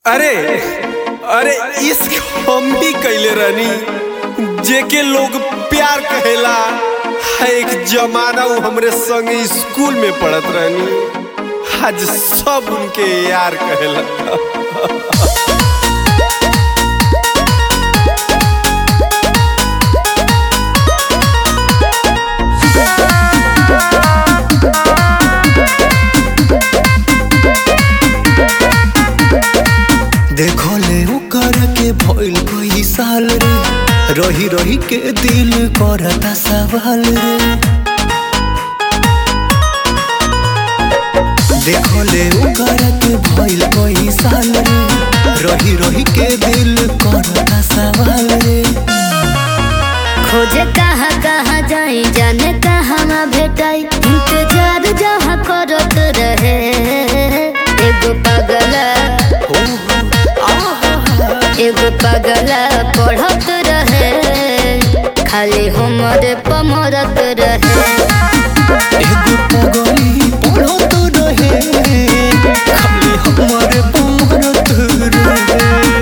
अरे अरे इश्क हम भी कैले रहनी जेके लोग प्यार कहेला है एक जमाना वो हमरे संग स्कूल में पढ़त रहनी आज सब उनके यार कहेला देखो ले ओकर के भइल कई साल रे रही रही के दिल करता सवाल रे देखो ले ओकर के भइल कई साल रे रही रही के दिल करता सवाल रे खोजे कहाँ कहाँ जाई जाने कहाँ भेटाई इंतजार जहाँ करत रहे एगो पगला हो हो आहा एगो पगला पढ़त रहे खाली हमरे पमरत रहे एगो पगली पढ़त रहे खाली हमारे पमरत रहे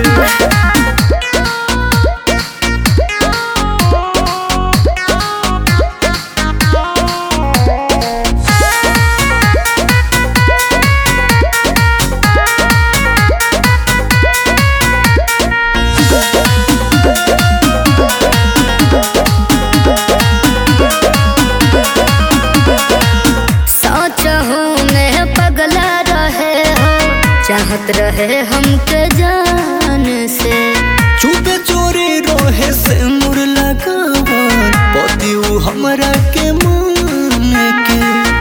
सोच हूँ मैं पगला रहे हो चाहत रहे हमके जान से चुपे चोरी रोहे से मुर लगावन पति उ हमरा के मान के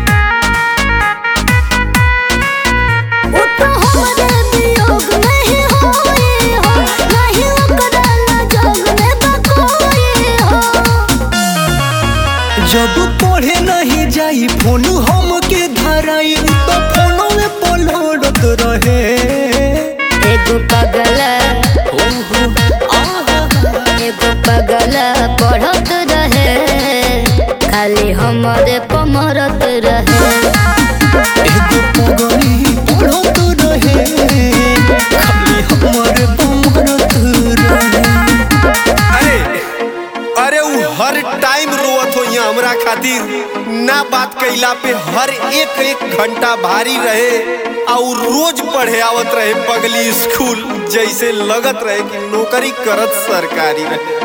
वो तो हमारे वियोग में ही होई हो नहीं ओकरा लजग में बकोई हो जब पढ़े नहीं जाई फोन हम के धराई तो फोनो में पलड़त रहे एगो पगला हो हो आहा एगो पगला पढ़त रहे खाली हमारे पमरत रहे एगो पगली पढ़त रहे खाली हमारे पमरत रहे अरे अरे वो हर टाइम रोवत हो यहाँ हमरा खातिर ना बात कैला पे हर एक एक घंटा भारी रहे और रोज पढ़े आवत रहे पगली स्कूल जैसे लगत रहे कि नौकरी करत सरकारी रहे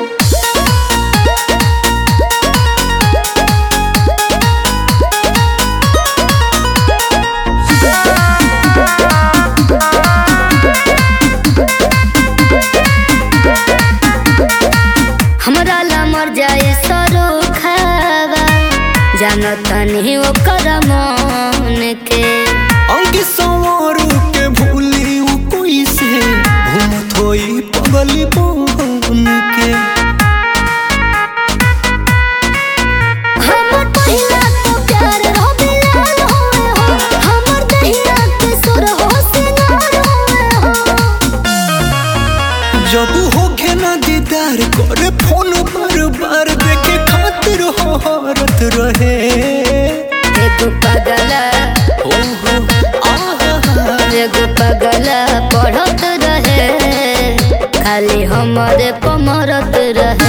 हमरा ला मर जाए सरो खावा जानत नहीं ओकर मन के अंग सवारू के भूली उ कोई से घूमत होई पगली बन के हमर पहिला तो प्यार रहो बिलाल होए हो हमर दहिया के सुर हो सिंगार होए हो जब होखे ना दीदार करे फोन बार बार देखे खातिर हरत रहे एगो पगला हो हो आहा एगो पगला पढ़त रहे खाली हमरे पमरत रहे